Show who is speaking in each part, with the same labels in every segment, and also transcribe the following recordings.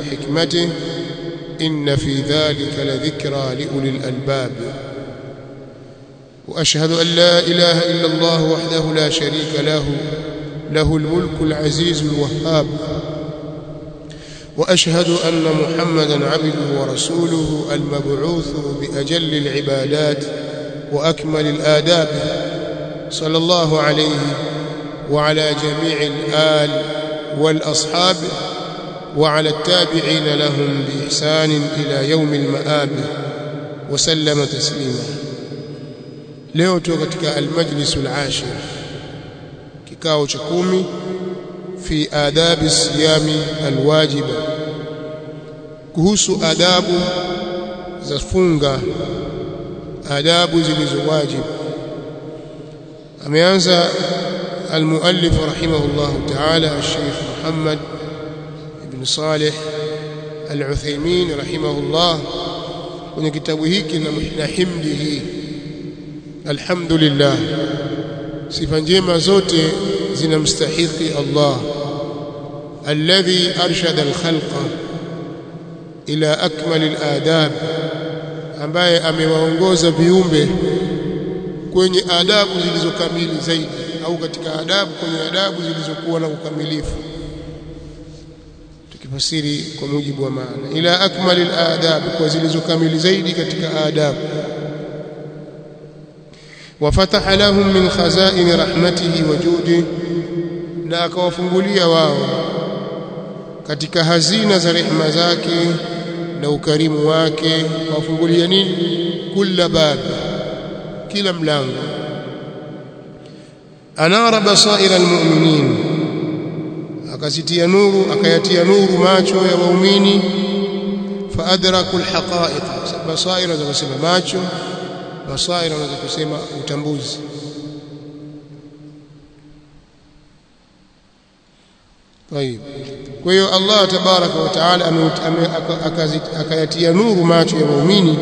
Speaker 1: وحكمته إن في ذلك لذكرى لأولي الألباب وأشهد أن لا إله إلا الله وحده لا شريك له له الملك العزيز الوهاب وأشهد أن محمدا عبده ورسوله المبعوث بأجل العبادات وأكمل الآداب صلى الله عليه وعلى جميع الآل والأصحاب وعلى التابعين لهم بإحسان إلى يوم المآب وسلم تسليما leo tuko katika almajlis alashir kikao cha kumi fi adabi siyami alwajiba kuhusu adabu za funga adabu zilizowajibu ameanza المؤلف رحمه الله تعالى الشيخ محمد بن صالح العثيمين رحمه الله kwenye kitabu hiki na himdihi alhamdulillah sifa njema zote zinamstahiki Allah alladhi arshada alkhalqa ila akmal aladab ambaye amewaongoza viumbe kwenye adabu zilizokamili zaidi au katika adabu kwenye adabu zilizokuwa na ukamilifu tukifasiri kwa mujibu wa maana ila akmal aladab kwa zilizokamili zaidi katika adabu وفتح لهم من خزائن رحمته وجوده na akawafungulia wao katika hazina za rehema zake na ukarimu wake akawafungulia nini kila bab kila mlango anara basaira almu'minin akazitia nuru akayatia nuru macho ya waumini faadraku alhaqa'iq basaira za kusema macho basaira unaweza kusema utambuzi طيب kwa hiyo Allah tabaraka wa taala akayatia nuru macho ya waumini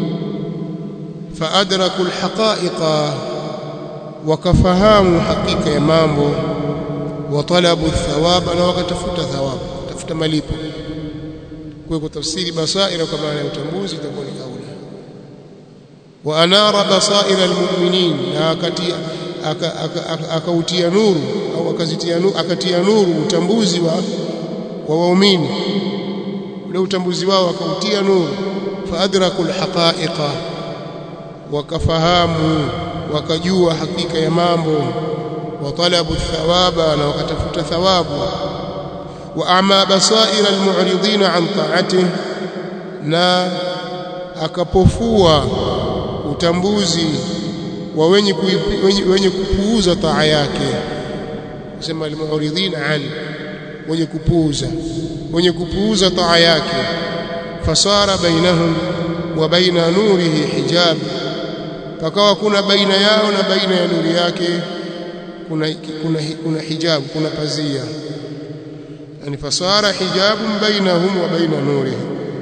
Speaker 1: faadraku alhaqa'iqa wakafahamu hakika ya mambo watalabu thawaba na wakatafuta thawabu tafuta malipo kwa kutafsiri basaira kwa maana ya utambuzi itakuwa ni kauli وانار بصائر المؤمنين akatia akautia nuru au akazitia nuru akatia nuru utambuzi wa wa waumini ule utambuzi wao akautia nuru faadraku alhaqa'iqa wakafahamu wakajua hakika ya mambo watalabu thawaba na wakatafuta thawabu wa ama basaira almu'ridina an ta'atihi na akapofua utambuzi wa wenye wenye, wenye kupuuza taa yake sema almu'ridin an wenye kupuuza wenye kupuuza taa yake fasara bainahum wa baina nurihi hijab pakawa kuna baina yao na baina ya nuri yake kuna kuna kuna hijab kuna pazia yani fasara hijabun bainahum wa baina nurihi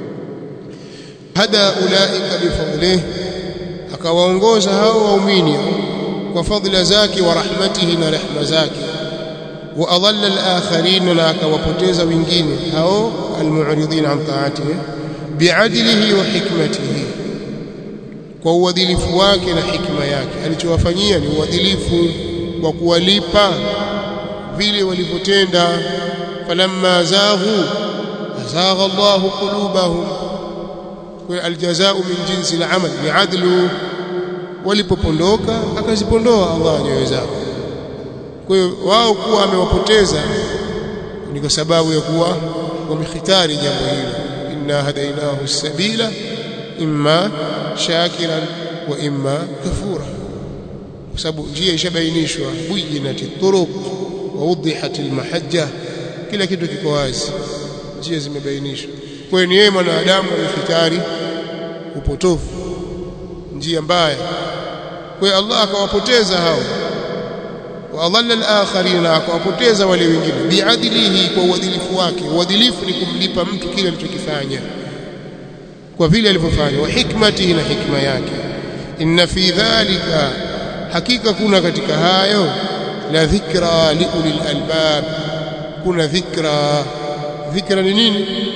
Speaker 1: hada ulaika bifadlihi akawaongoza hao waumini kwa fadhila zake wa rahmatihi na rehma zake wa adalla al-akharin na akawapoteza wengine hao almu'ridin an ta'atihi bi'adlihi wa hikmatihi kwa uadilifu wake na hikma yake alichowafanyia ni uadilifu wa kuwalipa vile walivyotenda falamma zaghu azagha Allahu qulubahum aljazaa min jinsi al-amal bi'adlu walipopondoka akazipondoa Allah nyoyo zao kwa hiyo wao kuwa amewapoteza ni kwa sababu ya kuwa wamehitari jambo hilo inna hadainahu sabila imma shakiran wa imma kafura kwa sababu njia ishabainishwa bujinati turuq wa wudihat almahajja kila kitu kiko wazi njia zimebainishwa kwa hiyo ni yeye mwanadamu amefitari upotofu njia mbaya kwa hiyo Allah akawapoteza hao wa adalla al-akharin akawapoteza wale wengine biadilihi kwa uadilifu wake uadilifu ni kumlipa mtu kile alichokifanya kwa vile alivyofanya wa hikmatihi na hikma yake inna fi dhalika hakika kuna katika hayo la dhikra liulil albab kuna dhikra dhikra ni nini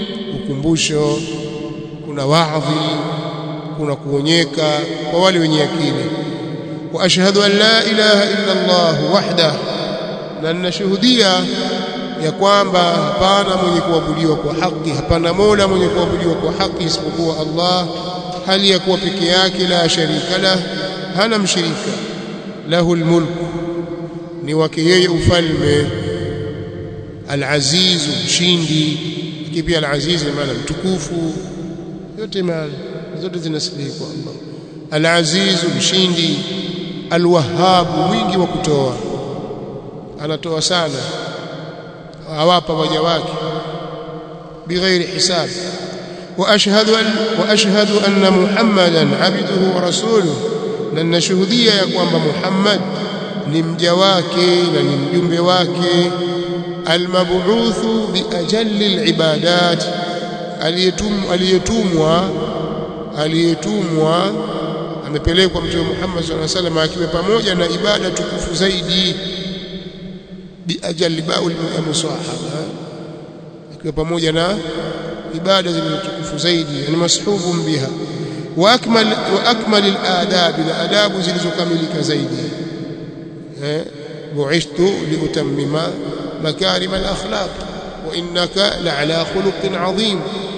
Speaker 1: ukumbusho kuna waadhi kuna kuonyeka kwa wale wenye akili wa ashhadu an la ilaha illa Allah wahda na ninashuhudia ya kwamba hapana mwenye kuabudiwa kwa haki hapana mola mwenye kuabudiwa kwa haki isipokuwa Allah hali ya kuwa peke yake la sharika la hana mshirika lahu almulk ni wake yeye ufalme alaziz mshindi pia alaziz maana mtukufu yote maana zote zinasilihi kwa Allah alaziz mshindi alwahhab mwingi wa kutoa anatoa sana awapa waja wake bighairi hisab واشهد ان واشهد ان محمدا عبده ورسوله na ninashuhudia ya kwamba Muhammad ni mja wake na ni mjumbe wake almab'uthu biajalli alibadat aliyetumwa aliyetumwa amepelekwa mtume Muhammad sallallahu alaihi wasallam akiwa pamoja na ibada tukufu zaidi biajalli baul musahaba akiwa pamoja na ibada zilizotukufu zaidi yani mashuhubun biha wa akmal wa akmal al-adab na adabu zilizokamilika zaidi eh bu'ithtu liutammima makarim al-akhlaq wa innaka la'ala khuluqin 'azim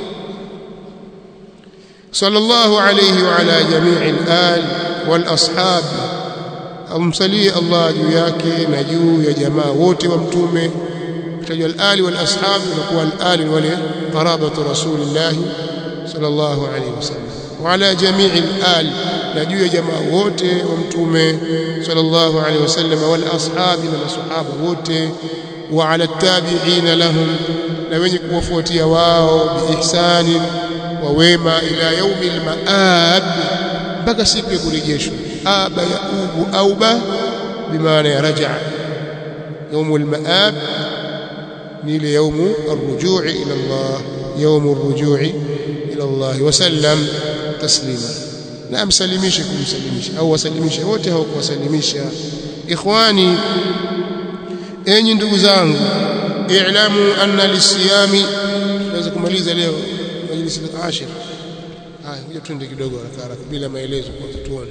Speaker 1: صلى الله عليه وعلى جميع الآل والأصحاب أمسلي الله جياك نجو يا جماعة ووتي ومتومه kutajwa al-ali wal ashab inakuwa al-ali wale qarabatu rasulillah sallallahu alayhi wasallam wa ala jami'i al-al na juu ya jamaa wote wa mtume sallallahu alayhi wasallam wal ashab na masahaba wote wa ala tabi'ina lahum na wenye kuwafuatia wao biihsani wa wema ila yaumi al-ma'ab mpaka siku ya kurejeshwa aba yaubu auba bimaana ya raja'a يوم المآب نيل يوم الرجوع إلى الله يوم الرجوع إلى الله وسلم تسليما نعم سلميش كم سلميش أو سلميش wote hawakuwasalimisha ikhwani enyi ndugu zangu i'lamu anna lisiyami tunaweza kumaliza leo majlisi al-ashir haya ngoja twende kidogo haraka haraka bila maelezo kwanza tuone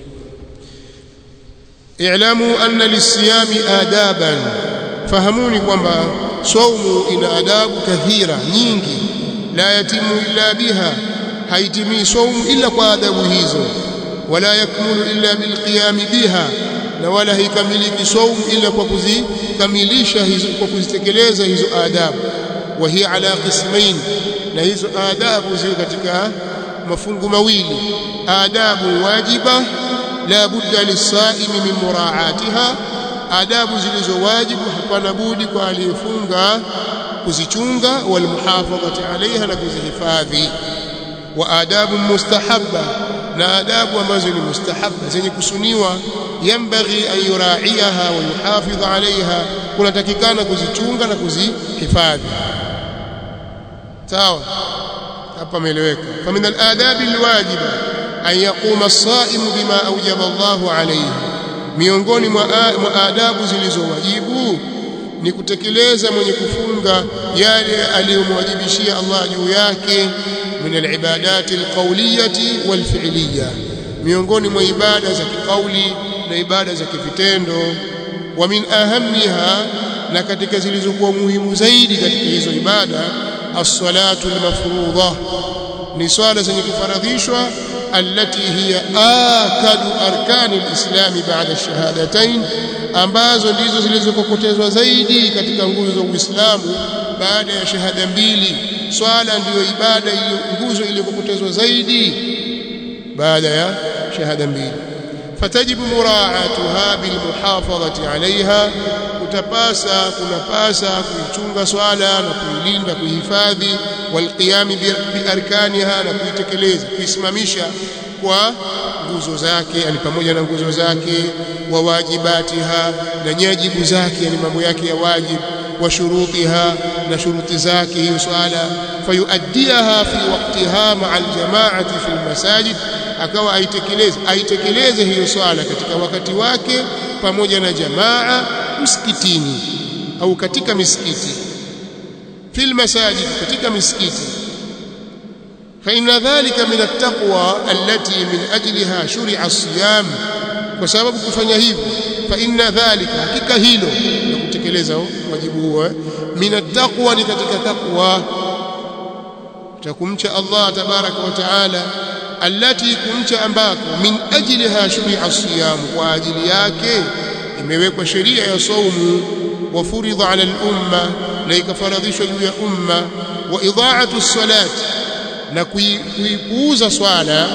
Speaker 1: i'lamu anna lisiyami adaban fahamuni kwamba saumu ina adabu kathira nyingi la yatimu illa biha haitimii saumu illa kwa adabu hizo wala yakmulu illa bilqiyam biha na wala haikamiliki saumu illa kwa kuzikamilisha hizo kwa kuzitekeleza hizo adabu wa hiya ala qismain na hizo adabu ziko katika mafungu mawili adabu wajiba la budda lisaimi min muraatiha adabu zilizo wajibu hapana budi kwa aliyefunga kuzichunga walmuhafadhati alaiha na kuzihifadhi wa adabu mustahabba na adabu ambazo ni mustahabba zenye kusuniwa yambaghi an yuraiyaha wa yuhafidha alaiha kunatakikana kuzichunga na kuzihifadhi sawa hapa ameeleweka famin aladabi alwajiba an yaquma as-saimu bima awjaba Allahu alayhi miongoni mwa adabu zilizowajibu ni kutekeleza mwenye kufunga yale aliyomwajibishia Allah juu yake min alibadati alqawliyati walfi'liyah miongoni mwa ibada za kikauli na ibada za kivitendo wa min ahammiha na katika zilizokuwa muhimu zaidi katika hizo ibada as-salatu al-mafruḍah ni swala zenye kufaradhishwa التي هي آكد أركان الإسلام بعد الشهادتين ambazo ndizo zilizokokotezwa zaidi katika nguzo za Uislamu baada ya shahada mbili swala ndiyo ibada iliyo nguzo iliyokokotezwa zaidi baada ya shahada mbili fatajibu muraatuha bilmuhafadhati alaiha utapasa kunapasa kuichunga swala na kuilinda kuihifadhi walqiyami biarkaniha na kuitekeleza kuisimamisha kwa nguzo zake yani pamoja na nguzo zake wa wajibatiha na nyajibu zake yani mambo yake ya wajib wa shurutiha na shuruti zake hiyo swala fayuaddiaha fi waqtiha ma'a aljamaati fi almasajid akawa aitekeleze aitekeleze hiyo swala katika wakati wake pamoja na jamaa msikitini au katika misikiti fil masajid katika misikiti فإن ذلك من التقوى التي من أجلها شرع الصيام وسبب kufanya hivyo فإن ذلك hakika hilo na kutekeleza wajibu huo min attaqwa ni katika taqwa takumcha Allah tabaraka wa taala allati kumcha ambako min ajliha shuri'a siyam kwa ajili yake imewekwa sheria ya saumu wa furidha 'ala al-umma na ikafaradhishwa juu ya umma wa idha'atu as-salat na kuipuuza swala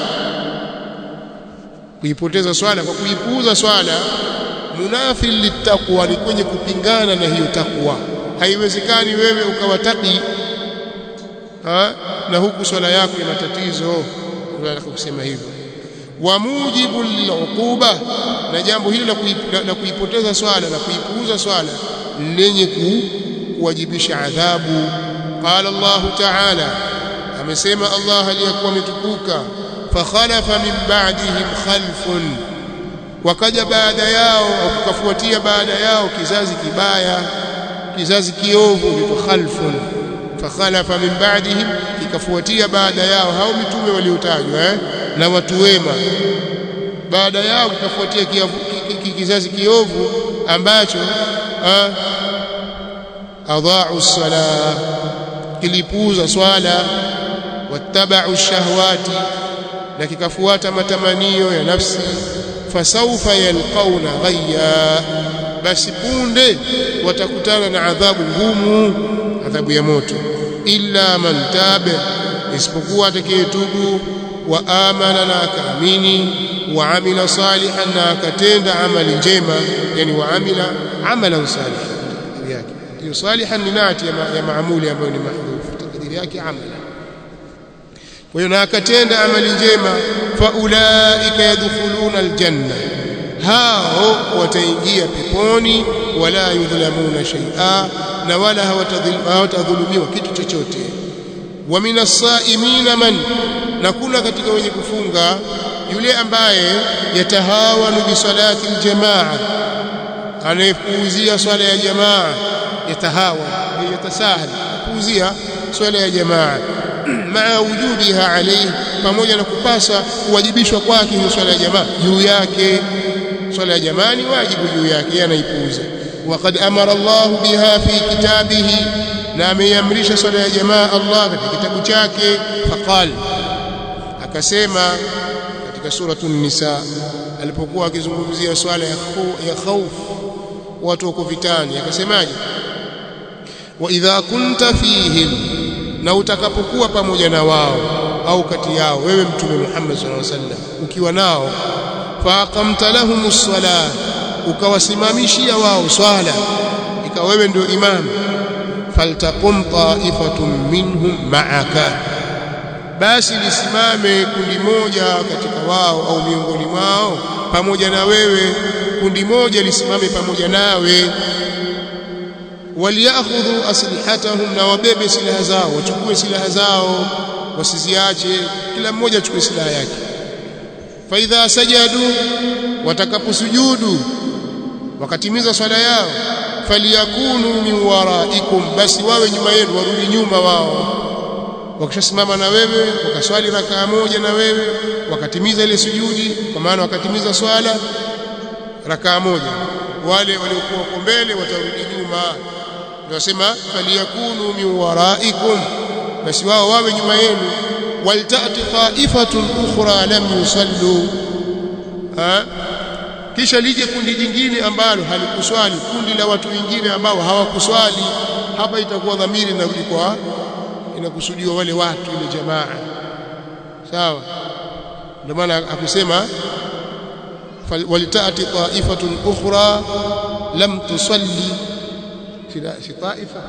Speaker 1: kuipoteza swala kwa kuipuuza swala munafil littaqwa ni kwenye kupingana na hiyo takwa haiwezekani wewe ukawataki ha? na huku swala yako ina tatizo unataka kusema hivyo wa mujibu liluquba na jambo hili la kuipoteza swala na kuipuuza swala lenye kuwajibisha adhabu qala Allah ta'ala amesema Allah aliyakuwa ametukuka fakhalafa min ba'dihim khalfun wakaja baada yao au kukafuatia baada yao kizazi kibaya kizazi kiovu ni khalfun fakhalafa min ba'dihim ikafuatia baada yao hao mitume waliotajwa eh? na watu wema baada yao kikafuatia kizazi kiovu ambacho adha'u as-salah kilipuuza swala wattaba'u ash-shahawati na kikafuata matamanio ya nafsi fasaufa yalqauna ghayya basi punde watakutana na adhabu ngumu adhabu ya moto illa man tabe isipokuwa atakayetubu wa amana na akaamini wa amila salihan na akatenda amali njema yani wa amila amalan salihan yake hiyo salihan ni nati ya maamuli ambayo ni mahdhuf takdiri yake amala kwa hiyo na akatenda amali njema faulaika yadkhuluna aljanna hao wataingia peponi wala yudhlamuna shay'a na wala hawatadhulumiwa kitu chochote wa minas saimina man na kuna katika wenye kufunga yule ambaye yatahawanu bi salati aljamaa anayepuuzia swala ya jamaa yatahawa yatasahal puuzia swala ya jamaa maa wujubiha alayhi pamoja na kupasa kuwajibishwa kwake hiyo swala ya jamaa juu yake swala ya jamaa ni wajibu juu yake yeye anaipuuza waqad amara Allah biha fi kitabihi na ameiamrisha swala ya jamaa Allah katika kitabu chake faqal akasema katika suratul nisa alipokuwa akizungumzia swala ya ya khauf watu wako vitani akasemaje wa idha kunta fihim na utakapokuwa pamoja na wao au kati yao wewe mtume Muhammad sallallahu alaihi wasallam ukiwa nao faqamta lahumus sala ukawasimamishia wao swala ikawa wewe ndio imam faltaqum ta'ifatun minhum ma'aka basi lisimame kundi moja katika wao au miongoni mwao pamoja na wewe kundi moja lisimame pamoja nawe waliakhudhu aslihatahum na wabebe silaha zao wachukue silaha zao wasiziache kila mmoja achukue silaha yake fa idha sajadu watakaposujudu wakatimiza swala yao faliyakunu min waraikum basi wawe nyuma yenu warudi nyuma wao wakishasimama na wewe wakaswali rakaa moja na wewe wakatimiza ile sujudi kwa maana wakatimiza swala rakaa moja wale waliokuwa huko mbele watarudi nyuma tunasema faliyakunu min waraikum basi wao wawe nyuma yenu waltati ta'ifatun ukhra lam yusallu ha kisha lije kundi jingine ambalo halikuswali kundi la watu wengine ambao hawakuswali hapa itakuwa dhamiri inarudi kwa inakusudiwa wale watu ile jamaa sawa ndio maana akusema waltati ta'ifatun ukhra lam tusalli si taifa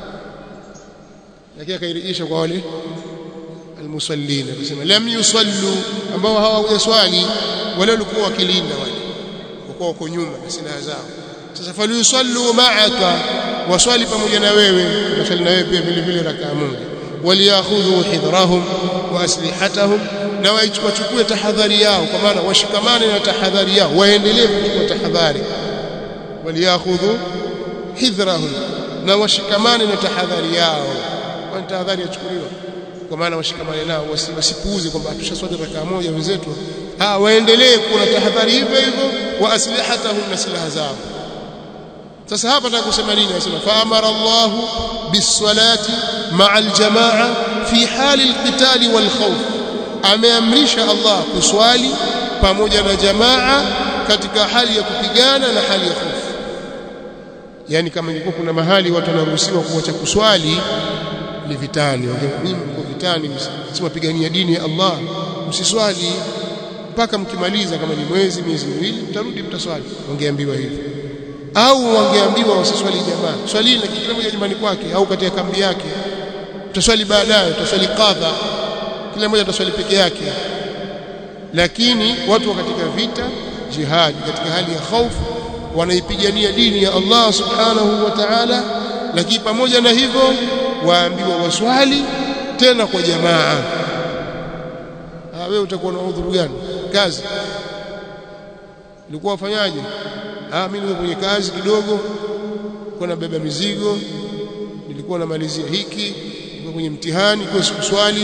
Speaker 1: lakini akairejesha kwa wale almusallin akasema lam yusallu ambao hawajaswali wale walikuwa wakilinda wale walikuwa wako nyuma na silaha zao sasa falyusallu ma'aka waswali pamoja na wewe waswali na wewe pia vile vile rakaa moja waliakhudhu hidrahum wa aslihatahum na wachukue tahadhari yao kwa maana washikamane na tahadhari yao waendelee kuchukua tahadhari waliakhudhu hidhrahum na washikamane na tahadhari yao kwani tahadhari yachukuliwa kwa maana washikamane nao wasipuuze kwamba tushaswali rakaa moja wenzetu ah waendelee kuwa na tahadhari hivyo hivyo wa aslihatahum na silaha zao sasa hapa nataka kusema nini anasema fa amara Allah bisalati ma'a aljamaa fi hali alqitali wal khawf ameamrisha Allah kuswali pamoja na jamaa katika hali ya kupigana na hali ya hofu yani kama ingekuwa kuna mahali watu wanaruhusiwa kuacha kuswali ni vitani mimi mko vitani msiwapigania dini ya Allah msiswali mpaka mkimaliza kama ni mwezi miezi miwili mtarudi mtaswali wangeambiwa hivyo au wangeambiwa wasiswali jamaa swali na kila mmoja nyumbani kwake au katika kambi yake utaswali baadaye utaswali kadha kila mmoja ataswali peke yake lakini watu wa katika vita jihad katika hali ya hofu wanaipigania dini ya Allah subhanahu wa ta'ala lakini pamoja na hivyo waambiwa waswali tena kwa jamaa ah wewe utakuwa na udhuru gani kazi ulikuwa wafanyaje ah mimi niko kwenye kazi kidogo kwa nabeba mizigo nilikuwa namalizia hiki nilikuwa kwenye mtihani kwa sikuswali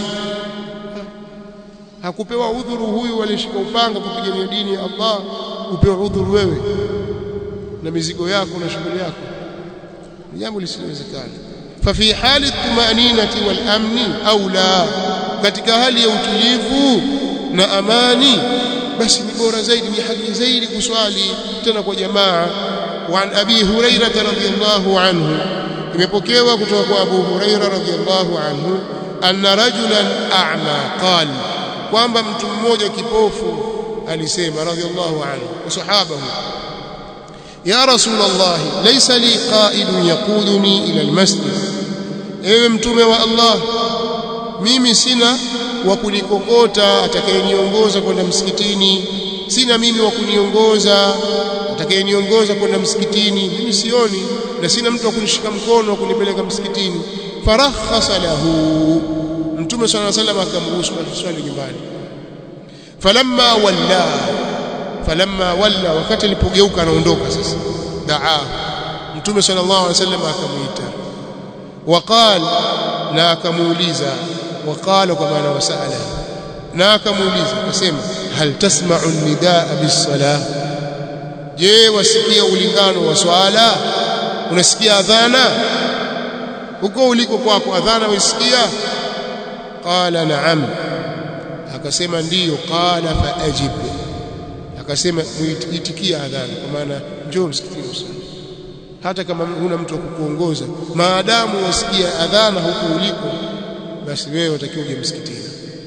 Speaker 1: hakupewa udhuru huyu aliyeshika upanga kupigania dini ya Allah upewa udhuru wewe na mizigo yako na shughuli yako ni jambo lisilowezekana ففي حال الطمأنينة والأمن أولى katika hali ya utulivu na amani basi ni bora zaidi ni haki zaidi kuswali tena kwa jamaa وعن أبي هريرة رضي الله عنه imepokewa kutoka kwa Abu Huraira radhiyallahu anhu anna rajulan a'ma qala kwamba mtu mmoja kipofu alisema radhiyallahu anhu sahaba ya rasulullah laysa li qa'idun yaquduni ila almasjid ewe mtume wa Allah mimi sina wa kunikokota atakayeniongoza kwenda msikitini sina mimi wa kuniongoza atakayeniongoza kwenda msikitini mimi sioni na sina mtu wa kunishika mkono wa kunipeleka msikitini farakhasa lahu mtume swalla sallam akamruhusu kuswali nyumbani falamma walla falamma walla wakati alipogeuka anaondoka sasa daa mtume sallallahu alaihi wasallam akamuita waqal na akamuuliza waqala kwa maana wasala na akamuuliza akasema hal tasma'u nidaa bis-salah je wasikia ulingano wa swala unasikia adhana huko uliko kwako adhana usikia qala na'am akasema ndiyo qala faajib akasema muitikia adhana kwa maana njoo msikitini usali hata kama huna mtu wa kukuongoza maadamu wasikia adhana huko uliko basi wewe utakiwa uje msikitini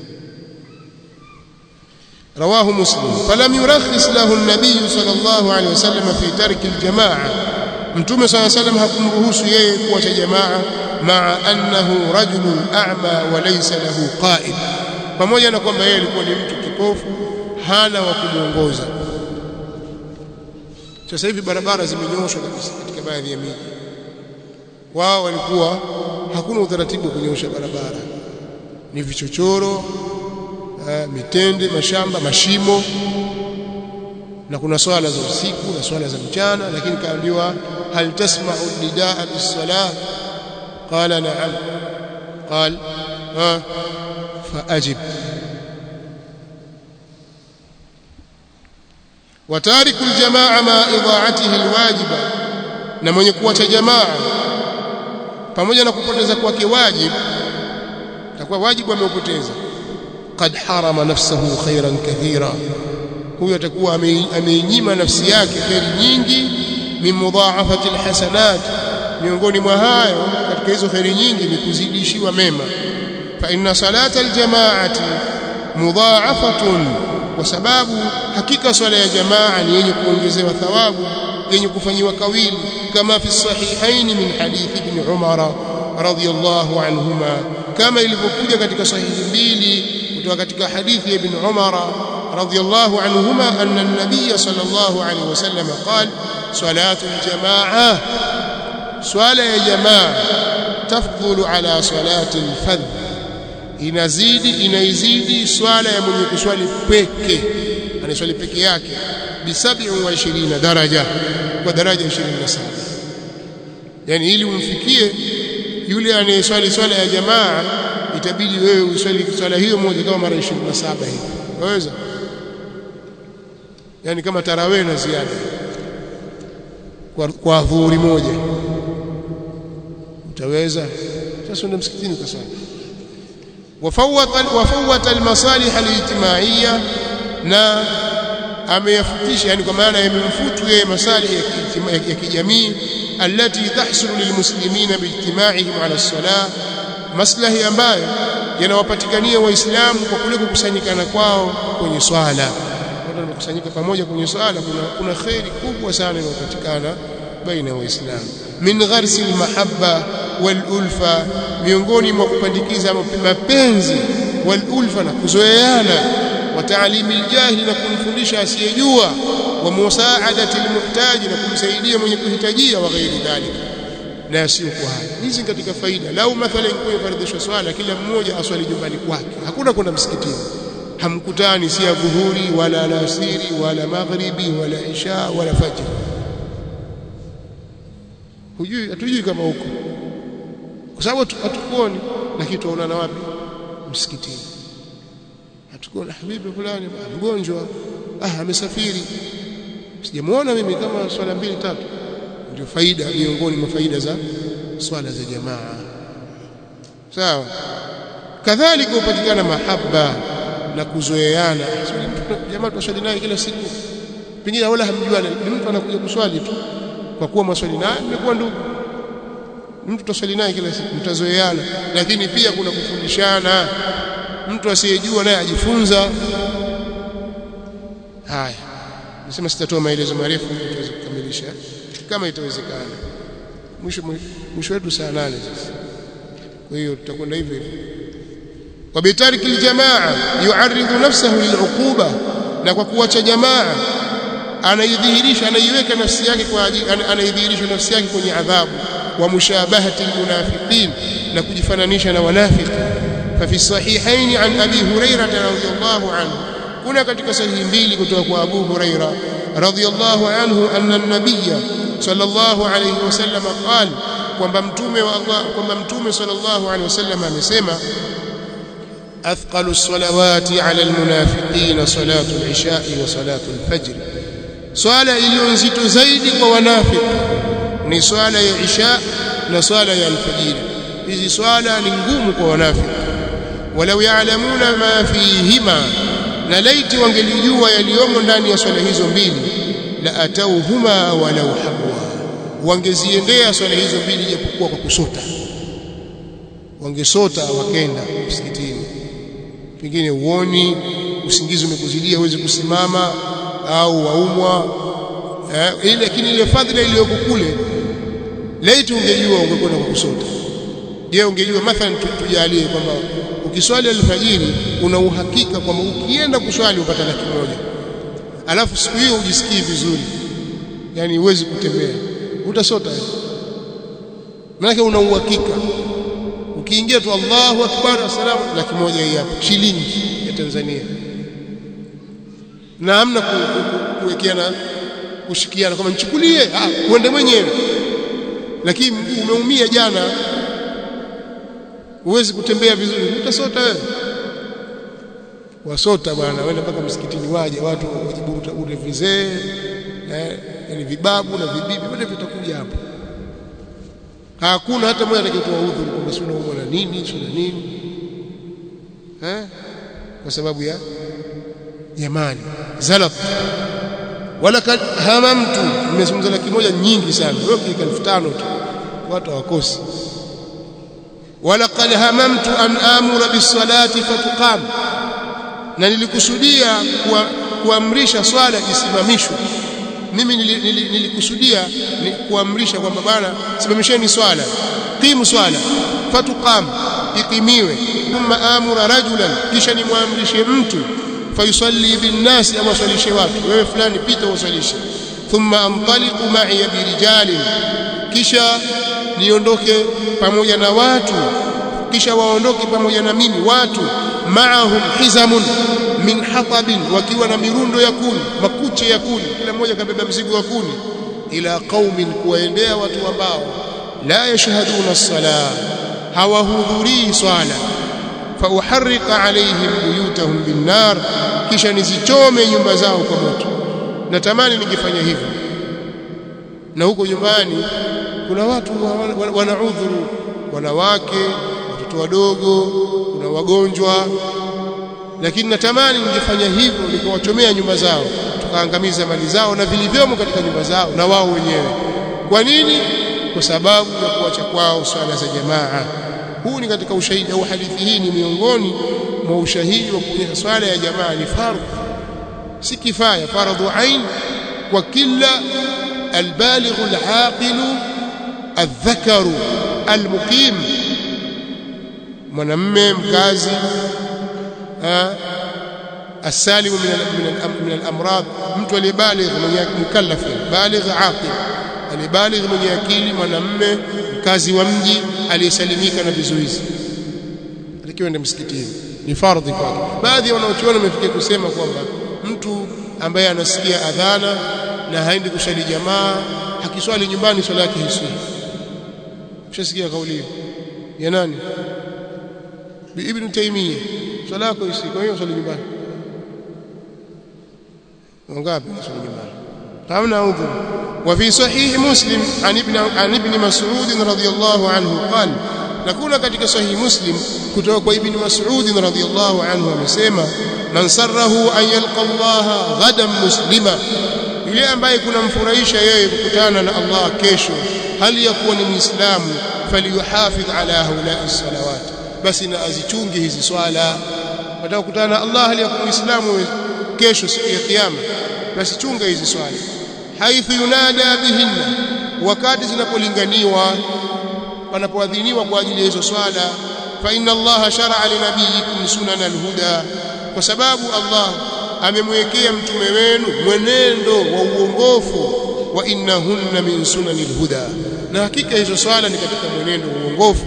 Speaker 1: رواه مسلم فلم يرخص له النبي صلى الله عليه وسلم في ترك الجماعة متوم صلى الله عليه وسلم hakumruhusu yeye kuacha jamaa maa annahu rajulun a'ma wa laysa lahu qa'id pamoja na kwamba yeye alikuwa ni mtu kipofu hana wa kumuongoza sasa hivi barabara zimenyoshwa kabisa katika baadhi ya miji wao walikuwa hakuna utaratibu wa kunyosha barabara ni vichochoro mitende mashamba mashimo na kuna swala za usiku na swala za mchana lakini kaambiwa hal tasma'u nidaa bis-salah qala na'am qal ha faajib watariku aljamaa ma idha'atihi alwajiba na mwenye kuacha jamaa pamoja na kupoteza kwake wajibu takuwa wajibu ameupoteza قد حرم نفسه خيرا كثيرا huyo atakuwa ameinyima nafsi yake kheri nyingi min mudhaafati alhasanat miongoni mwa hayo katika hizo kheri nyingi ni kuzidishiwa mema fa inna salata aljamaati mudhaafatun kwa sababu hakika swala ya jamaa ni yenye kuongezewa thawabu yenye kufanyiwa kawili kama fi sahihain min hadith ibn umara radiyallahu anhuma kama ilivyokuja katika sahihi mbili kutoka katika hadithi ya ibn Umar radhiyallahu anhuma anna an-nabiy sallallahu alayhi wasallam qala salatu al-jamaa swala ya jamaa tafdhulu ala salati al-fadh inazidi inaizidi swala ya mwenye kuswali peke anaswali peke yake bi 27 daraja kwa daraja 27 yani ili umfikie yule anayeswali swala ya jamaa itabidi wewe uswali swala hiyo moja kama mara 27 hivi waweza yani kama tarawih na ziada kwa, kwa dhuhuri moja utaweza sasa ndio msikitini kwa swali wafawat almasalih alijtimaiya na ameyafutisha yani kwa maana yamemfutu yeye masalih ya kijamii التي تحصل للمسلمين باجتماعهم على الصلاة maslahi ambayo yanawapatikania waislamu kwa kule kukusanyikana kwao kwenye swala watu wanakusanyika pamoja kwenye swala kuna kuna khairi kubwa sana inayopatikana baina ya waislamu min gharsi almahabba walulfa miongoni mwa kupandikiza mapenzi walulfa na kuzoeana wa taalimi aljahili na kumfundisha asiyejua wa musaadati almuhtaji na kumsaidia mwenye kuhitajia wa ghairi dhalika na yasiyokuwa haya hizi katika faida lau mathalan kwa faridhishwa swala kila mmoja aswali nyumbani kwake hakuna kwenda msikitini hamkutani si ya dhuhuri wala alasiri wala maghribi wala isha wala fajr hujui hatujui kama huko kwa sababu hatukuoni lakini tuonana wapi msikitini hatukuona habibi fulani mgonjwa ah amesafiri sijamuona mimi kama swala mbili tatu ndio faida miongoni mwa faida za swala za jamaa sawa kadhalika upatikana mahaba na kuzoeana jamaa tunaswali naye kila siku pengine wala hamjuani ni mtu anakuja kuswali tu kwa kuwa maswali naye mmekuwa ndugu mtu tutaswali naye kila siku mtazoeana lakini pia kuna kufundishana mtu asiyejua naye ajifunza haya nasema sitatoa maelezo marefu tuweze kukamilisha kama itawezekana mwisho mwisho wetu saa nane sasa kwa hiyo tutakwenda hivyo hivyo wabitariki aljamaa yu'arridu nafsahu lil'uquba na kwa kuacha jamaa anaidhihirisha anaiweka nafsi yake kwa ajili anaidhihirisha nafsi yake kwenye adhabu wa mushabahati almunafiqin na kujifananisha na wanafiki ففي الصحيحين عن أبي هريرة رضي الله عنه كنا katika sahihi mbili kutoka kwa Abu Huraira radhiyallahu anhu anna an-nabiy sallallahu alayhi wasallam qala kwamba mtume wa Allah kwamba mtume sallallahu alayhi wasallam amesema athqalu as-salawati 'ala al-munafiqin salatu al-isha'i wa salatu al-fajr swala iliyo nzito zaidi kwa wanafiki ni swala ya isha na swala ya al-fajr hizi swala ni ngumu kwa wanafiki walau ya'lamuna ma fihima na laiti wangelijua yaliyomo ndani ya swala hizo mbili la atauhuma walau habwa wangeziendea swala hizo mbili japokuwa kwa kusota wangesota wakenda msikitini pengine uoni usingizi umekuzidia huwezi kusimama au waumwa eh, ile lakini ile fadhila iliyoko kule laiti ungejua ungekwenda kwa kusota je ungejua mathalan tujalie kwamba ukiswali alfajiri una uhakika kwamba ukienda kuswali upata laki moja alafu siku hiyo ujisikii vizuri yani huwezi kutembea utasota maana una uhakika ukiingia tu Allahu akbar assalamu laki moja hii hapa shilingi ya Tanzania na hamna kuwekeana kushikiana kama nichukulie ah uende mwenyewe lakini umeumia jana huwezi kutembea vizuri utasota wewe wasota bwana wenda mpaka msikitini waje watu wajiburuta ule vizee eh yani vibabu na vibibi wote vitakuja hapo hakuna hata mmoja atakayetoa udhuru kwamba sio naumwa na nini sio na nini eh kwa sababu ya jamani zalat wala kad hamamtu nimezungumza laki moja nyingi sana wewe kika 5000 tu watu hawakosi ولقد هممت أن آمر بالصلاة فتقام na nilikusudia kuamrisha swala isimamishwe mimi nilikusudia ni kuamrisha kwamba bana simamisheni swala qimu swala fatuqam ikimiwe thumma amura rajulan kisha nimwamrishe mtu fayusalli binnasi ama swalishe watu wewe fulani pita usalishe thumma antaliqu ma'i birijalin kisha niondoke pamoja na watu kisha waondoke pamoja na mimi watu maahum hizamun min hatabin wakiwa na mirundo ya kuni makuche ya kuni kila mmoja kabeba mzigo wa kuni ila qaumin kuwaendea watu ambao la yashhaduna as-sala hawahudhurii swala fauharriqa alaihim buyutahum binnar kisha nizichome nyumba zao kwa moto natamani ningefanya hivyo na huko nyumbani kuna watu wana udhuru wanawake watoto wadogo kuna wagonjwa lakini natamani ningefanya hivyo nikawachomea nyumba zao tukaangamiza mali zao na vilivyomo katika nyumba zao na wao wenyewe kwa nini kwa sababu ya kuacha kwao swala za jamaa huu ni katika ushahidi au hadithi hii ni miongoni mwa ushahidi wa kuonyesha swala ya jamaa ni fardhu si kifaya fardhu ain kwa kila albaligh alaqil الذكر المقيم mwanamme mkazi السالم من من من الامراض mtu aliyebaligh mwenye mukallaf baligh aqil aliyebaligh mwenye akili mwanamme mkazi wa mji aliyesalimika na vizuizi alikiwa ndio msikitini ni fardhi kwake baadhi ya wanaochuoni wamefikia kusema kwamba mtu ambaye anasikia adhana na haendi kusali jamaa akiswali nyumbani swala yake hiswi ushasikia kauli hiyo ya nani ibn Taymiyyah swala yako hiswi kwa hiyo swali nyumbani wangapi swali nyumbani hamna udhur وفي صحيح مسلم عن ابن عن ابن مسعود رضي الله عنه قال نكون katika sahih muslim kutoka kwa ibn mas'ud radhiyallahu anhu amesema man sarrahu an yalqa Allah ghadan muslima yule ambaye kunamfurahisha yeye kukutana na Allah kesho hali ya kuwa ni muislamu falyuhafidh ala haula salawat basi na azichunge hizi swala nataka kukutana na Allah hali ya kuwa muislamu kesho siku ya kiyama basi chunga hizi swala haithu yunada bihinna wakati zinapolinganiwa panapoadhiniwa kwa ajili ya hizo swala fa inna allaha shar'a li nabiyikum sunana alhuda kwa sababu Allah amemwekea mtume wenu mwenendo wa uongofu wa innahunna min sunani alhuda na hakika hizo swala ni katika mwenendo wa uongofu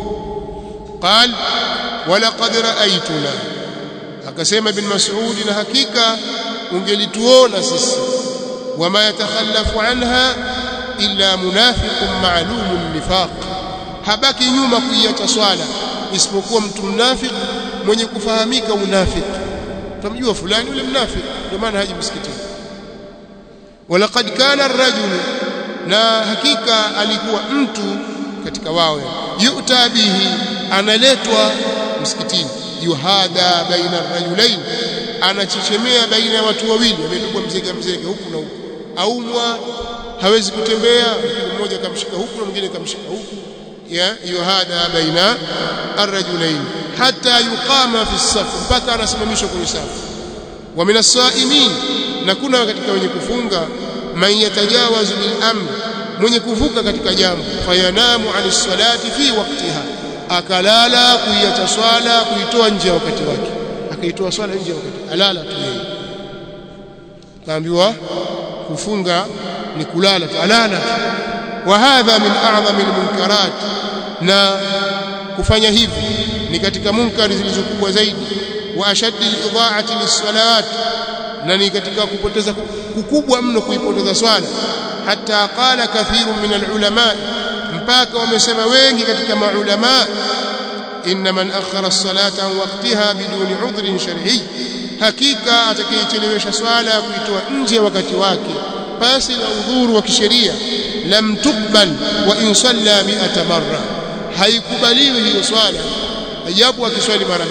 Speaker 1: qal walaqad ra'aytuna akasema ibn mas'ud na hakika ungelituona sisi wama yatakhallafu anha illa munafiqun ma'lumun nifaq habaki nyuma kuiacha swala isipokuwa mtu mnafiki mwenye kufahamika unafiki tumjua fulani yule mnafiki ndio maana haji msikitini walaqad kana ar-rajul na hakika alikuwa mtu katika wao yuta bihi analetwa msikitini yuhada baina ar-rajulain anachechemea baina ya watu wawili amepigwa mzega mzega huku na huku aumwa hawezi kutembea mmoja kamshika huku na mwingine kamshika huku ya yuhada baina arrajulain hatta yuqama fi saf mpaka anasimamishwa kwenye safu wa min as-saimin na kuna katika wenye kufunga man yatajawazu bil amr mwenye kuvuka katika jambo fayanamu anis salati fi waqtiha akalala kuiacha swala kuitoa nje ya wakati wake akaitoa swala nje ya wakati alala tu yeye kaambiwa kufunga ni kulala tu alala tu wa hadha min a'zami almunkarat na kufanya hivi ni katika munkari zilizokubwa zaidi wa ashaddi al-idha'ati lis-salawat na ni katika kupoteza kukubwa mno kuipoteza swala hata qala kathirun min al-ulama mpaka wamesema wengi katika maulama inna man akhara as-salata an waqtiha biduni 'udhrin shar'i hakika atakayechelewesha swala kuitoa nje wakati wake pasi na udhuru wa kisheria lam tukbal wa in salla mi'ata marra haikubaliwi hiyo swala ajabu akiswali mara 100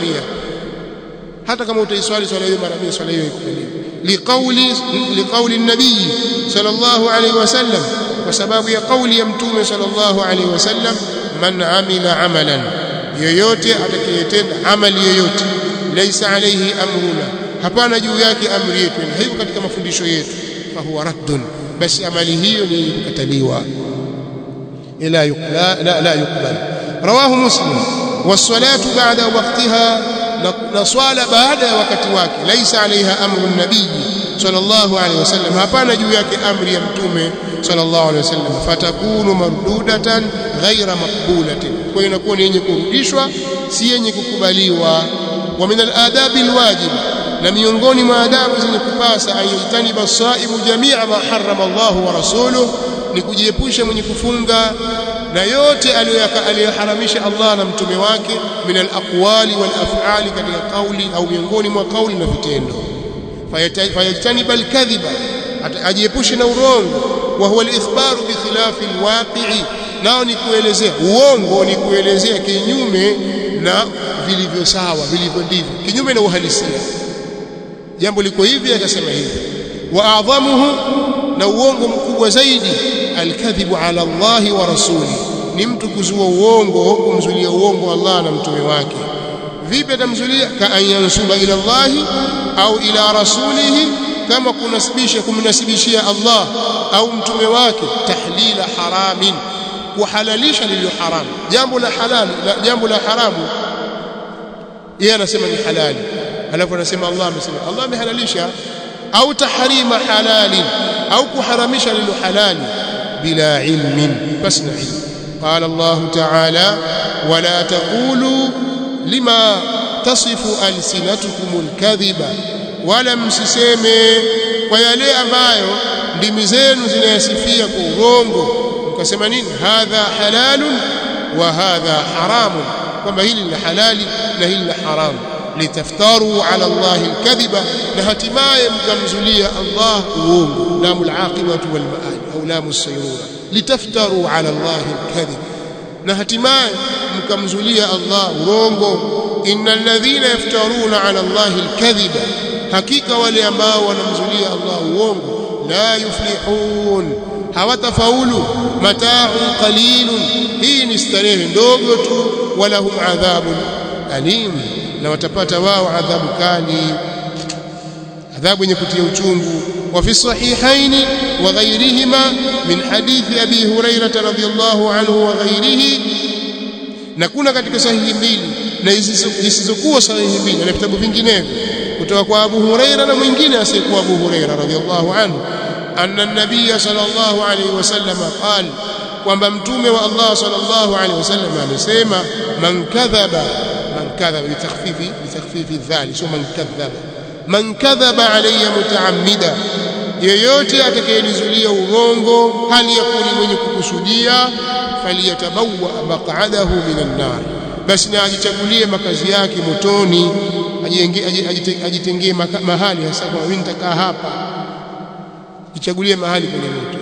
Speaker 1: hata kama utaiswali swala hiyo mara 100 swala hiyo haikubaliwi liqauli liqauli an-nabii sallallahu alayhi wasallam kwa sababu ya kauli ya mtume sallallahu alayhi wasallam man amila amalan yoyote atakayetenda amali yoyote laysa alayhi amruna hapana juu yake amri yetu haiko katika mafundisho yetu fahuwa raddun basi amali hiyo ni kukataliwa ila yukla la la yukbal rawahu muslim was-salatu ba'da waqtiha na swala baada ya wakati wake laisa alaiha amru nabii sallallahu alaihi wasallam hapana juu yake amri ya mtume sallallahu alaihi wasallam fatakunu mardudatan ghaira maqbulatin kwa inakuwa ni yenye kurudishwa si yenye kukubaliwa wa min al-adabi al-wajib na miongoni mwa adabu zenye kupasa ayitani basaimu jamia ma harrama Allah wa rasuluhu ni kujiepusha mwenye kufunga na yote aliyoharamisha Allah na mtume wake min al-aqwali wal af'ali katika kauli au miongoni mwa kauli na vitendo fayajtaniba al-kadhiba ajiepushe na urongo wa huwa al-ikhbaru bi khilafi al-waqi'i nao ni kuelezea uongo ni kuelezea kinyume na vilivyo sawa vilivyo ndivyo kinyume na uhalisia jambo liko hivi akasema hivi wa adhamuhu na uongo mkubwa zaidi alkadhibu ala Allah wa rasuli ni mtu kuzua uongo kumzulia uongo Allah na mtume wake vipi atamzulia ka ayansuba ila Allah au ila rasulihi kama kunasibisha kumnasibishia Allah au mtume wake tahlila haramin kuhalalisha lililo haramu jambo la halali la jambo la haramu yeye anasema ni halali alafu anasema Allah amesema Allah amehalalisha au tahrima halalin au kuharamisha lililo halali bila ilmin bas na ilmu قال الله تعالى ولا تقولوا لما تصف ألسنتكم الكذب ولا msiseme kwa yale ambayo ndimi zenu zinayasifia kwa urongo mkasema nini hadha halalun wa hadha haramun kwamba hili ni halali na hili ni haramu litaftaru ala Allah alkadhiba na hatimaye mkamzulia Allah uongo lamu alaqibatu wal maad au lamu sayrura litaftaru ala Allah alkadhib na hatimaye mkamzulia Allah urongo innal ladhina yaftaruna ala Allah alkadhiba hakika wale ambao wanamzulia Allah uongo la yuflihun hawatafaulu mataa'un qalilun hii ni starehe ndogo tu walahum adhabun alim na watapata wao adhabu kali adhabu yenye kutia uchungu wa fi sahihaini wa ghayrihima min hadithi abi hurairah radhiyallahu anhu wa ghayrihi na kuna katika sahihi mbili na zisizokuwa sahihi mbili na vitabu vinginevyo kutoka kwa Abu Huraira na mwingine asiyekuwa Abu Huraira radhiyallahu anhu anna an-nabiy sallallahu alayhi wasallam qala kwamba mtume wa Allah sallallahu alayhi wasallam amesema man kadhaba man kadhaba bitakhfifi bitakhfifi dhali sio man kadhaba man kadhaba alayya mutaammida yeyote atakayenizulia urongo hali ya kuni mwenye kukusudia faliyatabawa maq'adahu minan nar basi na ajichagulie makazi yake motoni ajitengee mahali hasa kwa mimi nitakaa hapa jichagulie mahali kwenye moto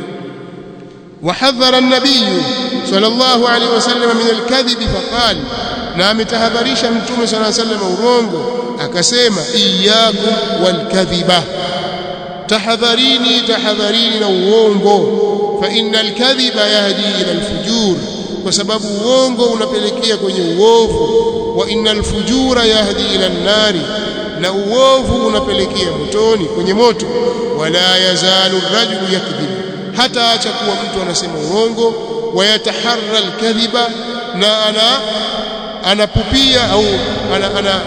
Speaker 1: وحذر النبي صلى الله عليه وسلم من الكذب فقال na ametahadharisha mtume صلى الله عليه وسلم urongo akasema iyyakum walkadhiba tahadharini tahadharini na uongo fa innal kadhiba yahdi ila alfujur kwa sababu uongo unapelekea kwenye uovu wa innal fujura yahdi ila an-nari na uovu unapelekea motoni kwenye moto wala yazalu rajulu yakdhib hata acha kuwa mtu anasema uongo wayataharra alkadhiba na ana anapupia au ana, ana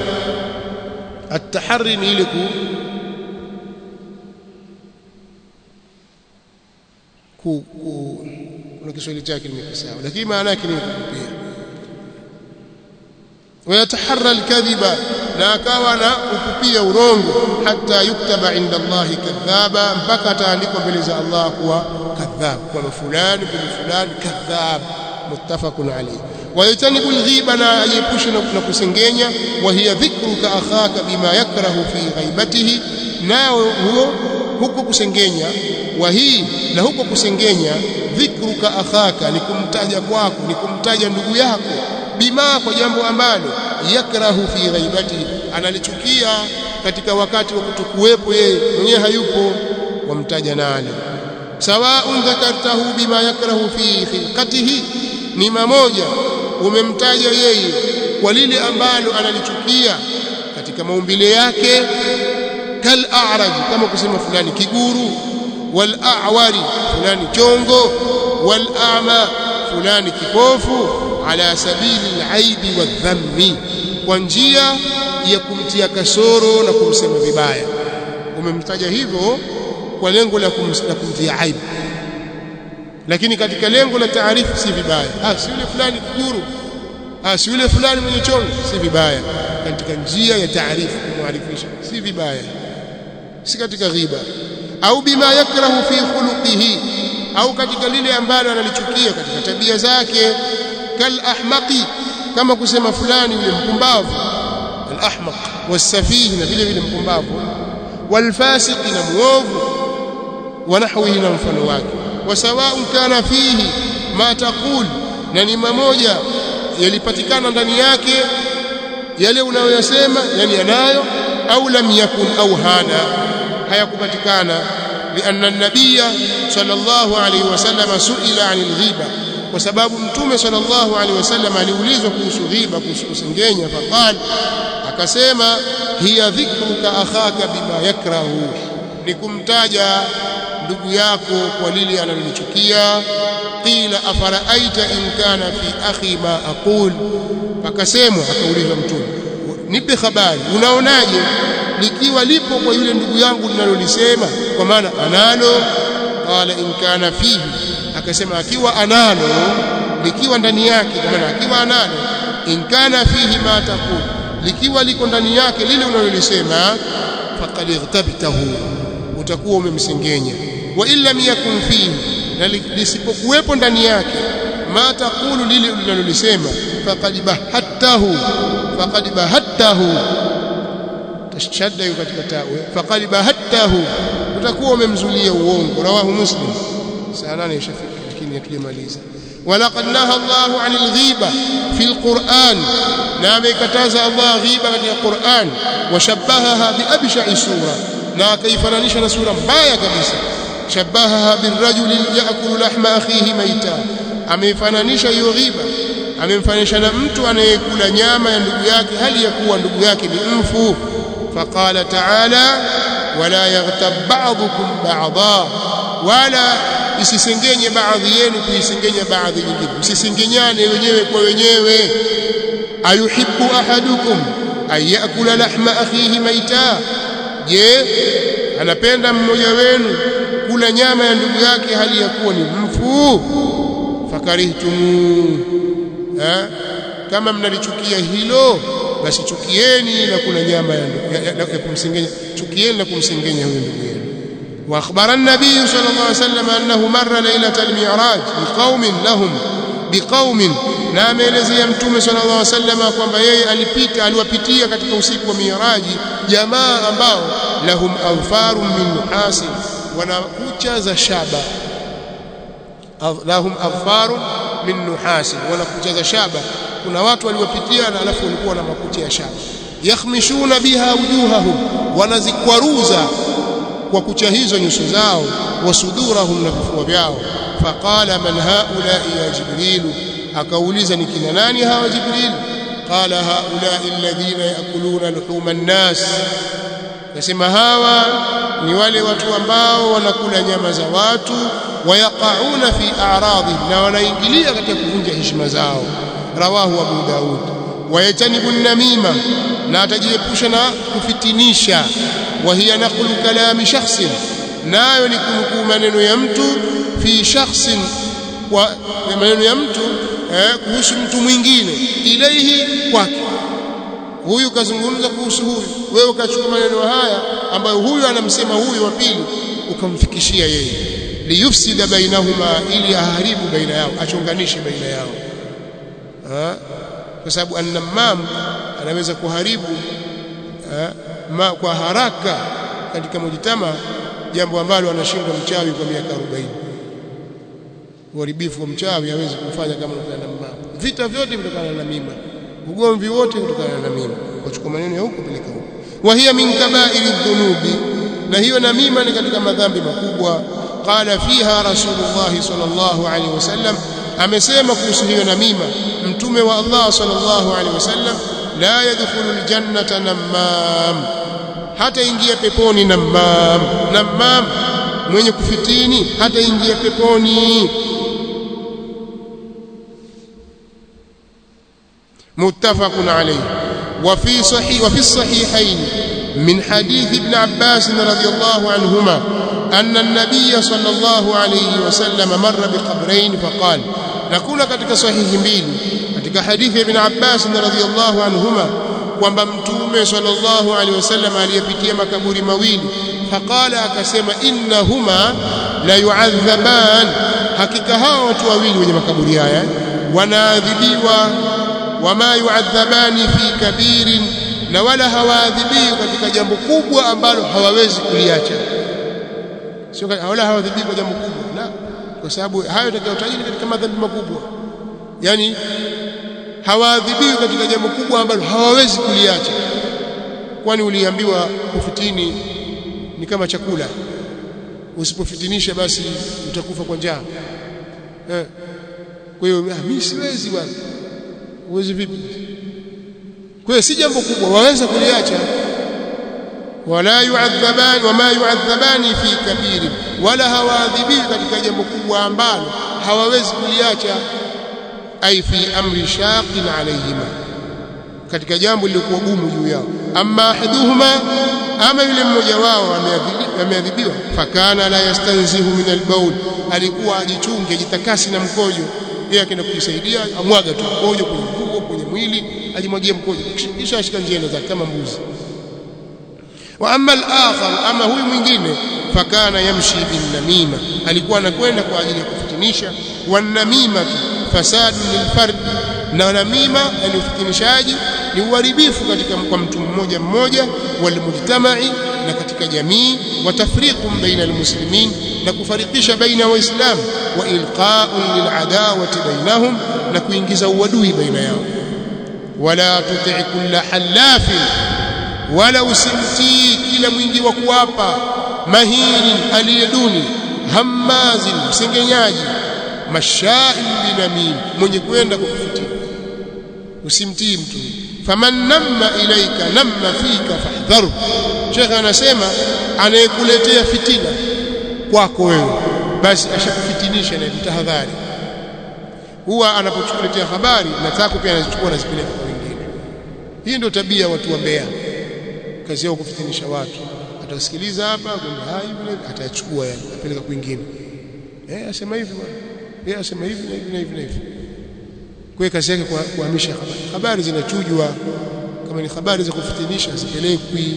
Speaker 1: atahari ni ile ku ku, ku kuna Kiswahili chake nimekisawa lakini maana yake ni kupupia wayataharra alkadhiba na akawa na kupupia urongo hata yuktaba inda Allah kadhaba mpaka ataandikwa mbele za Allah kuwa kadhab kwa fulani kwa fulani kadhab muttafaqun alayhi wayatanibu alghiba na ajiepushe na kusengenya wa hiya dhikruka akhaka bima yakrahu fi ghaibatihi nao huo huko kusengenya wa hii na huko kusengenya dhikruka akhaka ni kumtaja kwako ni kumtaja ndugu yako bima kwa jambo ambalo yakrahu fi ghaibatihi analichukia katika wakati wa kutokuwepo yeye mwenyewe hayupo wamtaja nani sawaun dhakartahu bima yakrahu fi khilqatihi ni mamoja umemtaja yeye kwa lile ambalo analichukia katika maumbile yake kal a'raj kama kusema fulani kiguru wal a'wari fulani chongo wal a'ma fulani kipofu ala sabili al-aibi wadhammi kwa njia ya kumtia kasoro na kumsema vibaya umemtaja hivyo kwa lengo la kumtia aibu lakini katika lengo la taarifu si vibaya ah si yule fulani kiguru ah si yule fulani mwenye chongo si vibaya katika njia ya taarifu kumwarifisha si vibaya si katika ghiba au bima yakrahu fi khuluqihi au katika lile ambalo analichukia katika tabia zake kal ahmaqi kama kusema fulani yule mpumbavu al ahmaq wasafihi na vile vile mpumbavu wal fasiqi na muovu wa nahwihi na mfano wake wasawaun kana fihi ma taqul na ni mamoja yalipatikana ndani yake yale unayoyasema yani yanayo au lam yakun au hana hayakupatikana lianna an-nabiyya sallallahu alayhi wasallam suila 'anil ghiba kwa sababu mtume sallallahu alayhi wasallam aliulizwa kuhusu ghiba kuhusu kusengenya faqal akasema hiya dhikruka akhaka bima yakrahu ni kumtaja ndugu yako kwa lile analolichukia qila afaraaita in kana fi akhi ma aqul akasemwa akaulizwa mtume nipe habari unaonaje likiwa lipo kwa yule ndugu yangu ninalolisema kwa maana analo qala in kana fihi akasema akiwa analo likiwa ndani yake kwa maana akiwa analo in kana fihi ma taqul likiwa liko ndani yake lile unalolisema faqad ightabtahu utakuwa umemsengenya wa illam yakun fihi na lisipokuwepo ndani yake ma taqulu lile unalolisema faqad bahattahu faqad bahattahu tashadda yuko katika tawe faqad bahattahu utakuwa umemzulia uongo rawahu muslim saa nane ishafika lakini hatujamaliza ولقد نهى الله عن الغيبة في القرآن نعم كتاز الله غيبة في القرآن وشبهها بأبشع سورة na akaifananisha na sura mbaya kabisa shabahaha birrajuli yaakulu lahma akhihi maita ameifananisha hiyo ghiba amemfananisha na mtu anayekula nyama ya ndugu yake hali ya kuwa ndugu yake ni mfu faqala ta'ala wala yaghtab ba'dukum ba'dha wala isisengenye baadhi yenu kuisengenya baadhi nyingine msisengenyane wenyewe kwa wenyewe ayuhibbu ahadukum ayakula lahma akhihi maita je anapenda mmoja wenu kula nyama ya ndugu yake hali ya kuwa ni mfu fakarihtumu ha? kama mnalichukia hilo basi chukieni na kula nyama ya, ya, ya, ya kumsengenya chukieni na kumsengenya huyo ndugu yenu واخبر النبي صلى الله عليه وسلم انه مر ليله المعراج بقوم لهم بقوم na ameelezea mtume sallallahu alaihi wasallam kwamba yeye alipita aliwapitia katika usiku wa miraji jamaa ambao lahum awfarun min nuhasin wana kucha za shaba lahum awfarun min nuhasin wana kucha za shaba kuna watu waliwapitia na alafu walikuwa na makucha ya shaba yakhmishuna biha wujuhahum wanazikwaruza kwa kucha hizo nyuso zao wasudurahum na vifua vyao faqala man haula ya jibrilu akauliza ni kina nani hawa jibril qala haula alladhina yakuluna luhuma nnas nasema hawa ni wale watu ambao wanakula nyama za watu wayaqauna fi a'radhi na wanaingilia katika kuvunja heshima zao rawahu abu daud wayatanibu namima na atajiepusha na kufitinisha wa hiya naqlu kalami shakhsin nayo ni kunukuu maneno ya mtu fi shakhsin wa maneno ya mtu eh, kuhusu mtu mwingine ilaihi kwake huyu kazungumza kuhusu huyu wewe ukachukua maneno haya ambayo huyu anamsema huyu wa pili ukamfikishia yeye liyufsida bainahuma ili aharibu baina yao achonganishe baina yao ha? kwa sababu annamam anaweza kuharibu ha? ma, kwa haraka katika mujtama jambo ambalo anashindwa mchawi kwa miaka 40 uharibifu wa mchawi hawezi kufanya kama namam vita vyote vitokana na mima ugomvi wote kutokana na mima kuchukua maneno ya huko peleka huko wa hiya min kaba'iri dhunubi na hiyo namima ni katika madhambi makubwa qala fiha rasulullah sallallahu alaihi wasallam amesema kuhusu hiyo namima mtume wa Allah sallallahu alaihi wasallam la yadkhulul jannata namam hata ingia peponi namam namam mwenye kufitini hata ingia peponi متفق عليه وفي صحيح وفي الصحيحين من حديث ابن عباس رضي الله عنهما أن النبي صلى الله عليه وسلم مر بقبرين فقال نكون katika sahihi mbili katika hadithi ibn Abbas radhiyallahu anhuma kwamba mtume sallallahu alaihi wasallam aliyepitia makaburi mawili faqala akasema innahuma la yu'adhaban hakika hawa watu wawili wenye makaburi haya wanaadhibiwa wama yu'adhabani fi kabirin na wala hawaadhibiwi katika jambo kubwa ambalo hawawezi kuliacha sio wala hawaadhibiwi kwa jambo kubwa la kwa sababu hayo yatakayotajwa katika madhambi makubwa yani hawaadhibiwi katika jambo kubwa ambalo hawawezi kuliacha kwani uliambiwa kufitini ni kama chakula usipofitinisha basi utakufa kwa njaa eh kwa hiyo mimi siwezi bwana uwezi vipi kwa hiyo si jambo kubwa waweza kuliacha wala yu'adhabani wama yu'adhabani fi kabiri wala hawaadhibiwi katika jambo kubwa ambalo hawawezi kuliacha ay fi amri shaqin alayhima katika jambo lilikuwa gumu juu yao amma ahaduhuma ama yule mmoja wao ameadhibiwa fakana la yastanzihu min albaul alikuwa ajichunge jitakasi na mkojo yeye akaenda kujisaidia amwaga tu mkojo kwenye nguo kwenye mwili ajimwagie mkojo kisha ashika njia zake kama mbuzi wa amma al-akhar ama huyu mwingine fakana yamshi bin namima alikuwa anakwenda kwa ajili ya kufitinisha wan namima fasadu lilfard na namima yani ufitinishaji ni uharibifu katika kwa mtu mmoja mmoja walmujtamai na katika jamii wa tafriqun baina almuslimin na kufarikisha baina waislamu wa ilqa'un liladawati bainahum na kuingiza uadui baina yao wala tuti kulla halafin wala usimtii kila mwingi wa kuapa mahinin aliyeduni hammazin msengenyaji mashain binamim mwenye kwenda kukufutia usimtii mtu faman namma ilaika namma fika fahdharu shekhe anasema anayekuletea fitina kwako wewe basi ashakufitinisha na tahadhari huwa anapochukuletea habari na zako pia anazichukua anazipeleka kwa wengine hii ndio tabia watu wa Mbeya kazi yao kufitinisha watu atasikiliza hapa kwamba hai vile atachukua yani apeleka kwingine eh asema hivi bwana yeye asema hivi na hivi na hivi na hivi kwa kazi yake kuhamisha habari habari zinachujwa kama ni habari za kufitinisha zipelekwi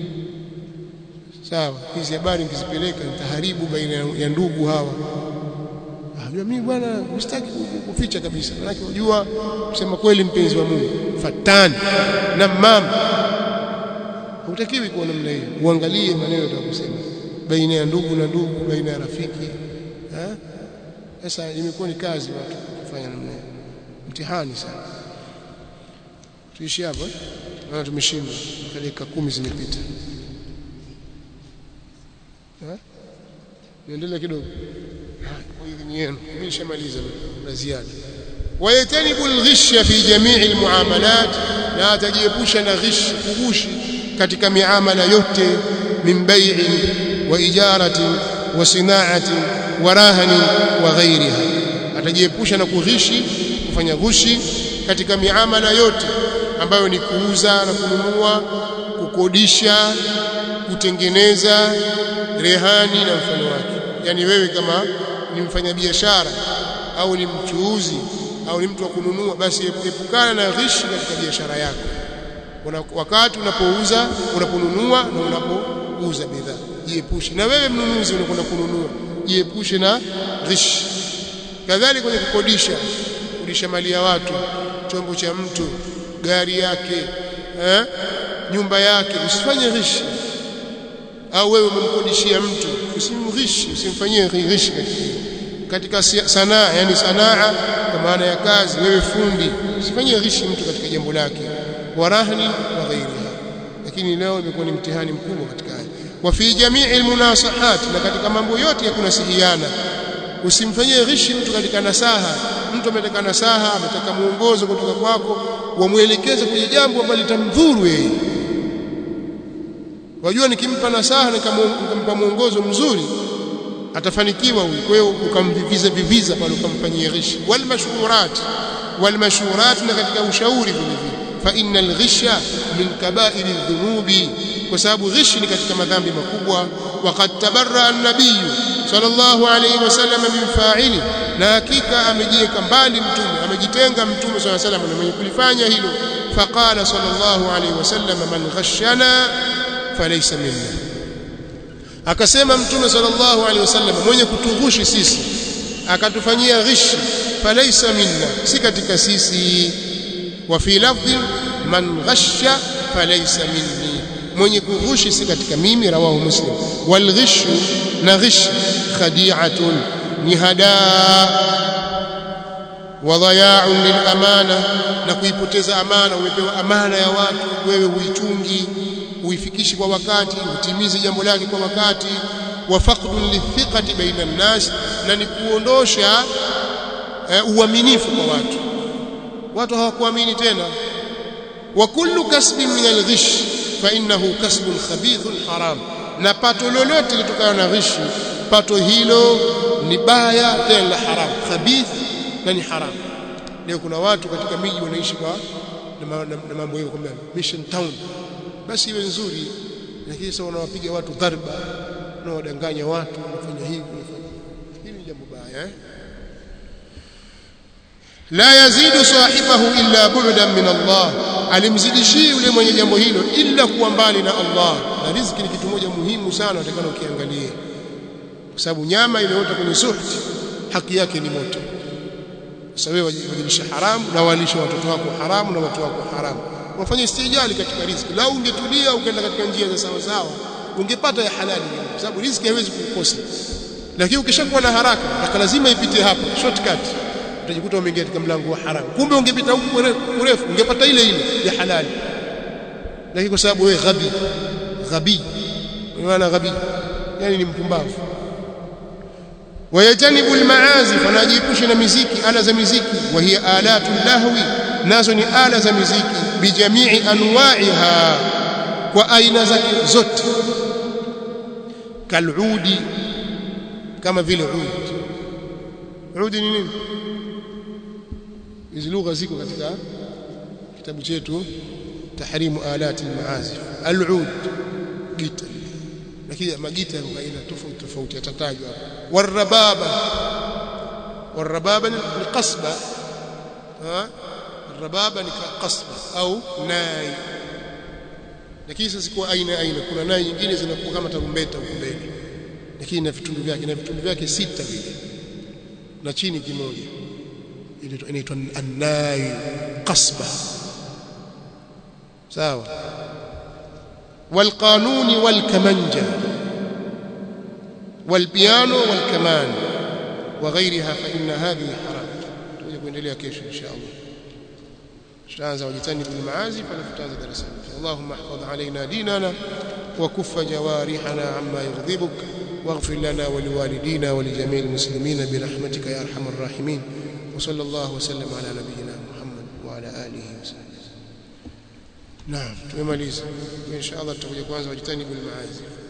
Speaker 1: sawa hizi habari nikizipeleka nitaharibu baina ya ndugu hawa Unajua mimi bwana msitaki kuficha kabisa. Maana unajua kusema kweli mpenzi wa Mungu fatani na mama hutakiwi kuwa namna hiyo. Uangalie maneno utakusema baina ya ndugu na ndugu, baina ya rafiki. Eh? Sasa imekuwa ni kazi watu kufanya namna hiyo. Mtihani sana. Tuishi hapo eh? Maana tumeshindwa. Dakika kumi zimepita. Eh? Niendelee kidogo. kwa idhini yenu mimi nishamaliza na ziada wayatanibu alghish fi jamii almuamalat na atajiepusha na ghish kugushi katika miamala yote min bai'in wa ijaratin wa sina'atin wa rahanin wa ghairiha atajiepusha na kughishi kufanya gushi katika miamala yote ambayo ni kuuza na kununua kukodisha kutengeneza rehani na mfano wake yani wewe kama ni mfanyabiashara au ni mchuuzi au ni mtu wa kununua basi epukana na ghishi katika biashara yako una, wakati unapouza unaponunua na unapouza bidhaa jiepushe na wewe mnunuzi unakwenda kununua jiepushe na ghishi kadhalika kwenye kukodisha kukodisha mali ya watu chombo cha mtu gari yake eh, nyumba yake usifanye ghishi au wewe umemkodishia mtu usimghishi usimfanyie ghishi katika sanaa yani sanaa kwa maana ya kazi wewe fundi usifanyie ghishi mtu katika jambo lake warahni wa ghairiha lakini leo imekuwa ni mtihani mkubwa katika haya wa fi jamii almunasahat na katika mambo yote ya kunasihiana usimfanyie ghishi mtu katika nasaha mtu ametaka nasaha ametaka muongozo kutoka kwako wamuelekeze kwenye jambo ambalo litamdhuru yeye wajua nikimpa nasaha nikampa mwongozo mzuri atafanikiwa huyu kwa hiyo ukamviviza viviza pale ukamfanyia ghishi wal mashhurat wal mashhurat na katika ushauri vile vile fa innal ghisha min kaba'ir dhunubi kwa sababu ghishi ni katika madhambi makubwa waqad tabarra an-nabiy sallallahu alayhi wasallam min fa'ili na hakika amejiweka mbali mtume amejitenga mtume sallallahu alayhi wasallam na mwenye kulifanya hilo faqala sallallahu alayhi wasallam man ghashana falaysa minna akasema mtume sallallahu alayhi wasallam mwenye kutughushi sisi akatufanyia ghishi falaysa minna si katika sisi wa fi lafdhi man ghasha falaysa minni mwenye kughushi si katika mimi rawahu muslim wal ghishu na ghish khadi'atun ni hadaa wa dhaya'un lil amana na kuipoteza amana umepewa amana ya watu wewe huichungi uifikishi kwa wakati utimize jambo lake kwa wakati wa faqdun lithiqati baina an-nas na ni kuondosha uh, uaminifu kwa watu watu hawakuamini tena wa kullu kasbin min al-ghish fa innahu kasbun khabithun haram na pato lolote litokana na ghishi pato hilo ni baya tena la haram khabith na ni haram leo kuna watu katika miji wanaishi kwa na mambo hiyo kwamba mission town basi iwe nzuri lakini sasa wanawapiga watu dharba na wadanganya watu wanafanya hivi hili ni jambo baya eh la yazidu sahibahu illa bu'dan min Allah alimzidishii yule mwenye jambo hilo illa kuwa mbali na Allah na riziki ni kitu moja muhimu sana utakana ukiangalie kwa sababu nyama imeota kwenye suhti haki yake ni moto sasa wewe wajilisha haramu na walisha watoto wako haramu na watu wako haramu wafanye istijali katika riziki lau ungetulia ukaenda katika njia za sawa sawa ungepata ya halali kwa sababu riziki haiwezi kukosa lakini ukishakuwa na haraka mpaka lazima ipite hapa shortcut utajikuta umeingia katika mlango wa haramu kumbe ungepita huku urefu ungepata ile ile ya halali lakini kwa sababu wewe ghabi ghabi maana ghabi yani ni mpumbavu wayajanibu almaazif anajiepusha na miziki ala za miziki wa hiya alatu lahwi nazo ni ala za miziki bijamii anwa'iha kwa aina zake zote kaludi kama vile ud udi ni nini hizi lugha ziko katika kitabu chetu tahrimu alati almaazif alud gita lakini magita yako aina tofauti tofauti yatatajwa hapa warababa warababa ni qasba ha الربابه ni qasba au nai lakini sasa kwa aina aina kuna nai nyingine zinakuwa kama tarumbeta huko mbele lakini na vitundu vyake na vitundu vyake sita vile na chini kimoja inaitwa an-nai qasba sawa والقانون والكمنجة والبيانو والكمان وغيرها فإن هذه حرام تجي kuendelea kesho insha Allah tutaanza wajitanibu almaazif alafu tutaanza darasa اللهم احفظ علينا ديننا وكف جوارحنا عما يغضبك واغفر لنا ولوالدينا ولجميع المسلمين برحمتك يا ارحم الراحمين وصلى الله وسلم على نبينا محمد وعلى اله وصحبه نعم tumemaliza insha Allah tutakuja kwanza wajitanibu almaazif